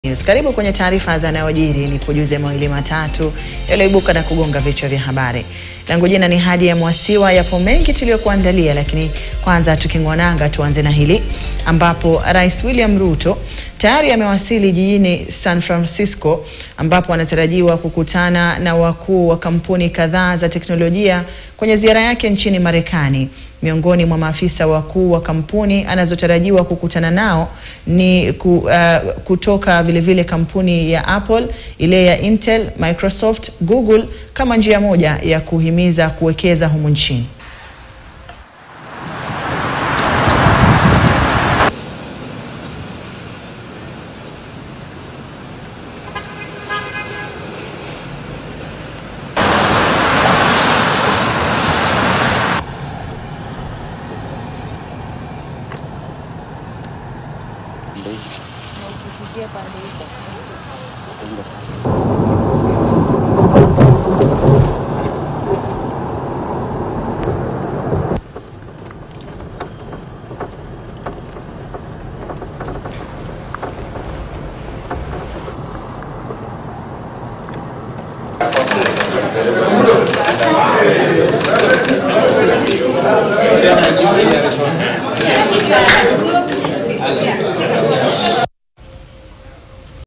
News. Karibu kwenye taarifa za yanayojiri, ni kujuze mawili matatu yaliyoibuka na kugonga vichwa vya habari. Langu jina ni Hadi ya Mwasiwa. Yapo mengi tuliyokuandalia, lakini kwanza tuking'onanga, tuanze na hili ambapo Rais William Ruto tayari amewasili jijini San Francisco ambapo anatarajiwa kukutana na wakuu wa kampuni kadhaa za teknolojia kwenye ziara yake nchini Marekani. Miongoni mwa maafisa wakuu wa kampuni anazotarajiwa kukutana nao ni ku, uh, kutoka vilevile vile kampuni ya Apple, ile ya Intel, Microsoft, Google kama njia moja ya kuhimiza kuwekeza humu nchini.